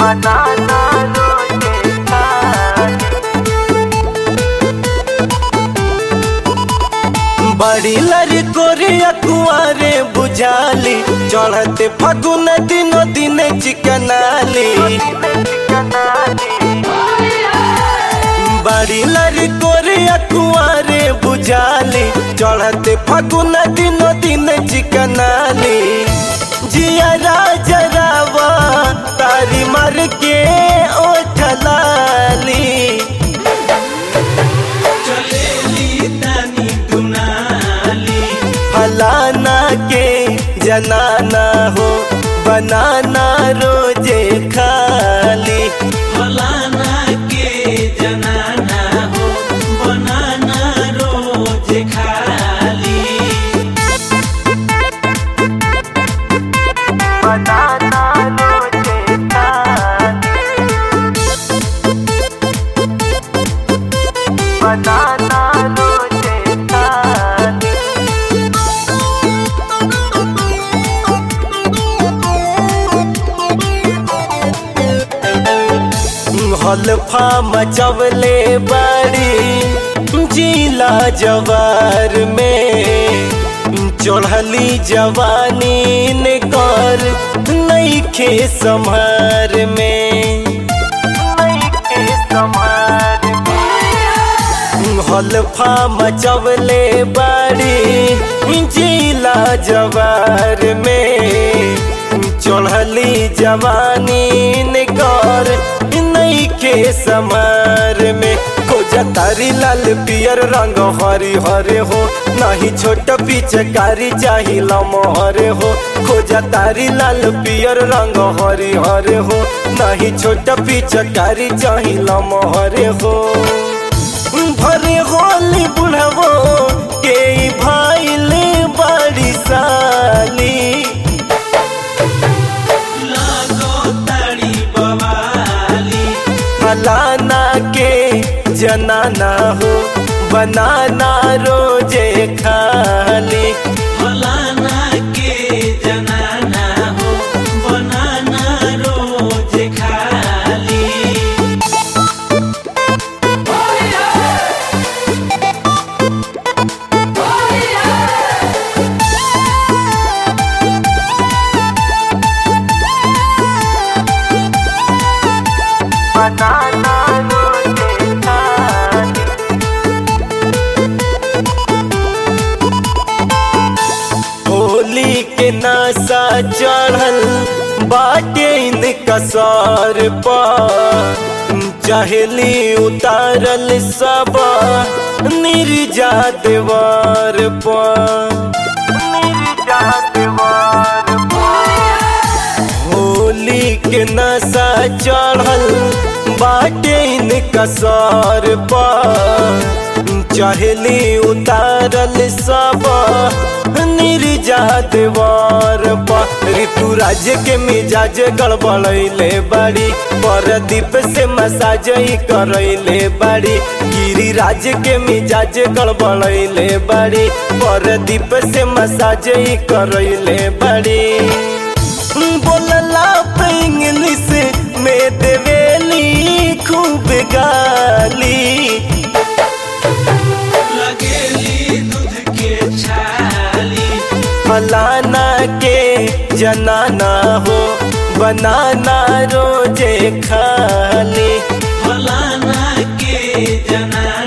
बनाना रोजे खाली बड़ी लरी कोरिया कुआरे बुझाली चढ़ते फगुन दिनो दिन चिकनाली बड़ी लरी कोरिया कुआरे बुझाली चढ़ते फगुन दिनो दिन चिकनाली जिया राजरावा तारी मर के ओठलाली चलेली तानी दुनाली फलाना के जनाना हो बनाना रोजे खाली फलाना के जनाना हो बनाना रोज खाली बनाना रोजे खाली बनाना रोजे खाली हल्फा मचवले बड़ी जिला जवार में चढ़ली जवानी ने कर नईखे संभार में नईखे संभार हल्फा मचवले बड़ी जिला जवार में चढ़ली जवानी ने कर नईखे समार में खोजा तारी लाल पियर रंग हरी हरे हो नहीं छोट पिचकारी चाही लमहरे हो खोजा तारी लाल पियर रंग हरी हरे हो नहीं छोट पिचकारी चाही लमहरे हो भरे होली बुढ़वो के भाईले बड़ी साली लागो ताड़ी बवाली फलाना के जनाना हो बनाना रोजे खाली फलाना के जनाना हो बनाना रोज खाली बनाना रोजे खाली होली के नशा चढ़ल बाटे इन कसर पर चहली उतारल सब निर्जा देवर पर निर्जा देवर होली के नशा चढ़ल बाटे इन कसर पर चहली उतारल सब निर्जा देवर पर ऋतु राज्य के मिजाज गड़बड़ैले बाड़ी परदीप से मसाज ही करैले बाड़ी गिरी राज्य के मिजाज गड़बड़ैले बाड़ी परदीप से मसाज ही करैले बाड़ी बोलला पे इंग्लिश में देवेली खूब गाली लगेली दूध के छाली फलाना के जनाना हो बनाना रोजे खाली फलाना के जना